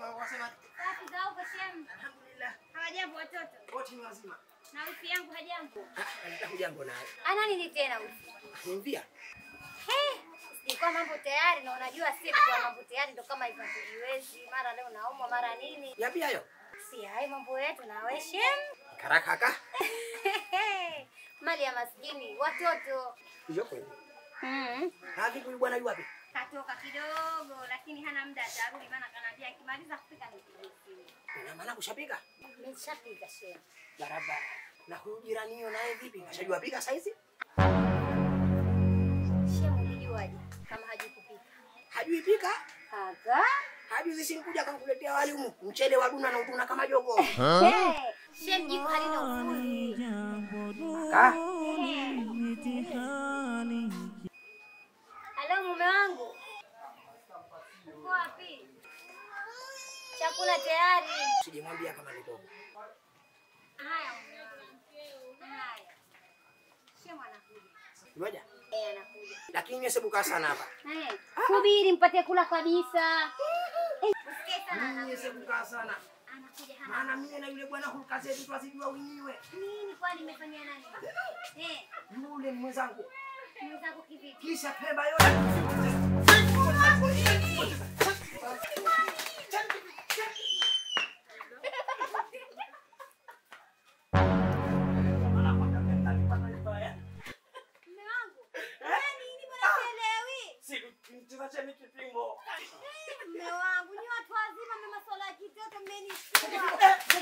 mambo wasema Safi za huko shem. alhamdulillah Hawajambo watoto. wote ni wazima. Na wifi yangu hajambo. Hujambo naye. Ana nini tena wifi? Nimvia. He, sikuwa mambo tayari na unajua si kwa mambo tayari ndo kama hivyo tujiwezi. Mara leo naumwa mara nini? Yapi hayo? Si hayo mambo yetu na we shem. Karakaka. Mali ya maskini watoto. Hiyo kweli. Mm. Na vipi huyu bwana yu wapi? Katoka kidogo lakini hana muda atarudi maana kanaambia akimaliza kupika nipigie simu. Ina maana kushapika? Nimeshapika shem. Barabara. Na huyu jirani hiyo naye vipi? Kashajua pika saizi? Shem ulijuaje kama hajui kupika? Hajui pika? Aga. Hajui zisikuja akamkuletea wali humu. Mchele wa duna na utuna kama jogo. Hey, shem jiko halina ufundi. Ka? Halo mume wangu. Uko wapi? Chakula tayari. Sijamwambia kama nitoka. Haya mume wangu. Haya. Shem anakuja. Ngoja. Eh, anakuja. Lakini mimi sebuka sana hapa. Eh, subiri mpate kula kabisa. Eh, usikie sana Mimi anakuja. sebuka sana. Anakuja hana. Maana mimi na yule bwana hulka zetu twazijua wenyewe. Nini kwani nimefanyia nani? Eh, Yule ni mwenzangu. mwenzangu kivipi? Kisha pemba yote. Mume wangu. Nani ni bwana sielewi? Mume wangu, ni watu wazima mna masuala ya kitoto mmenishtua.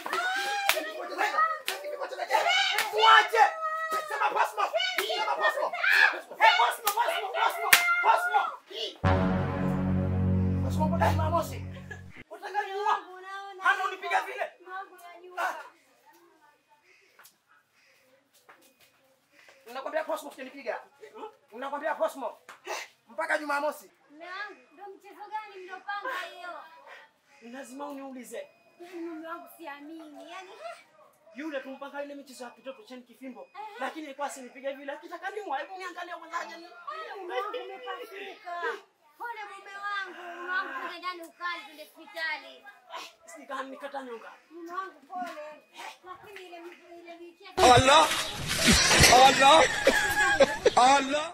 Uache! Sema pasmo! Sema pasmo! Hey, pasmo, pasmo, pasmo, pasmo! Pasmo mbona Jumamosi? Unataka niua? Mungu, unaona? Hata unipiga vile? Mungu, najua. Nakwambia Cosmo usinipiga. Nakwambia Cosmo. Mpaka Jumamosi. Mume wangu, ndo mchezo gani mliopanga hiyo? Lazima uniulize. Yaani mume wangu siamini. Yaani Yule tumpanga ile michezo ya kitoto cheni kifimbo. Lakini ilikuwa sinipiga vile. Akitaka niua, hebu niangalie mwanzaje ni. mume wangu umepasuka. Pole mume wangu, mume wangu twende ndani ukali twende hospitali. Sika nikata nyonga. Mume wangu pole. Lakini ile ile michezo Allah Allah Allah